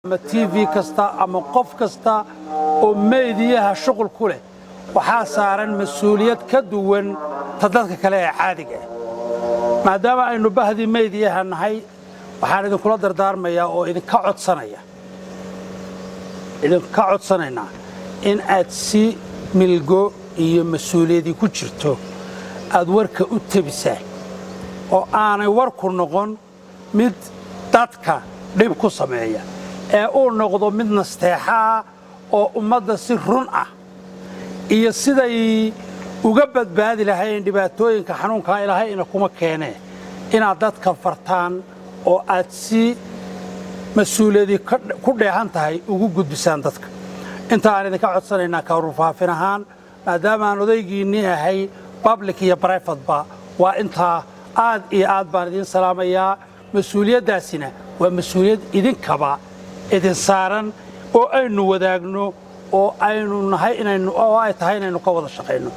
ama t v kasta ama qof kasta oo meediyaha shuqul ku leh waxaa saaran mas-uuliyad ka duwan ta dadka kale ee caadiga ah maadaama aynu bahdii meediyaha nahay waxaan idinkula dardaarmayaa oo idinka codsanaya idinka codsanaynaa in aad si milgo iyo mas-uuliyadii ku jirto aad warka u tebisaan oo aanay warku noqon mid dadka dhib ku sameeya ee uu noqdo mid nasteexa ah oo ummadda si run ah iyo siday uga badbaadi lahayn dhibaatooyinka xanuunkaa ilaahayna kuma keenee inaad dadka fartaan oo aad si mas-uuliyadii ku dheehan tahay ugu gudbisaan dadka inta aan idinka codsanaynaa karufaafin ahaan maadaama aan odaygiinnii ahay public iyo brivateba waa intaa aad iyo aad baan idiin salaamayaa mas-uuliyaddaasina waa mas-uuliyad idinkaba idin saaran oo aynu wadaagno oo aynu nahay inaynu oo ay tahay inaynu ka wada shaqayno